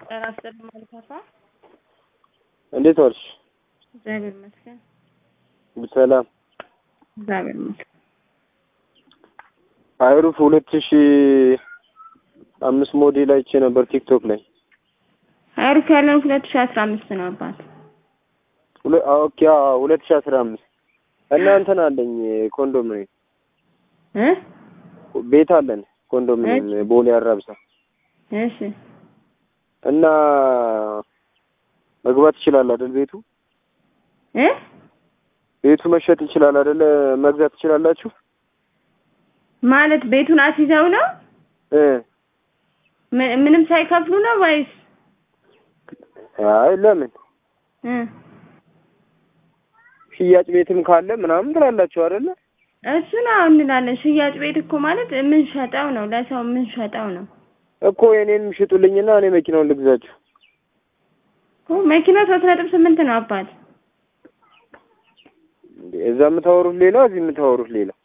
ጤና ይስጥልኝ ማልካፋ እንዴት ዋልሽ? እግዚአብሔር ይመስገን። ሰላም እግዚአብሔር ይመስገን። አይሩፍ ሁለት ሺ አምስት ሞዴል አይቼ ነበር ቲክቶክ ላይ። አይሩፍ ያለን ሁለት ሺህ አስራ አምስት ነው አባት ሁለ- አዎ፣ ኦኬ አዎ፣ ሁለት ሺ አስራ አምስት እና እንትን አለኝ ኮንዶሚኒየም እ ቤት አለን ኮንዶሚኒየም ቦሌ አራብሳ እሺ እና መግባት ይችላል አይደል? ቤቱ እ ቤቱ መሸጥ ይችላል አይደል? መግዛት ትችላላችሁ? ማለት ቤቱን አስይዘው ነው እ ም- ምንም ሳይከፍሉ ነው ወይስ አይ ለምን እ ሽያጭ ቤትም ካለ ምናምን ትላላችሁ አይደለ? እሱ ነው እንላለን። ሽያጭ ቤት እኮ ማለት የምንሸጠው ነው፣ ለሰው የምንሸጠው ነው እኮ የኔንም ሽጡልኝና እኔ መኪናውን ልግዛችሁ። እኮ መኪናው ሶስት ነጥብ ስምንት ነው አባት እንዴ እዛ የምታወሩት ሌላ፣ እዚህ የምታወሩት ሌላ።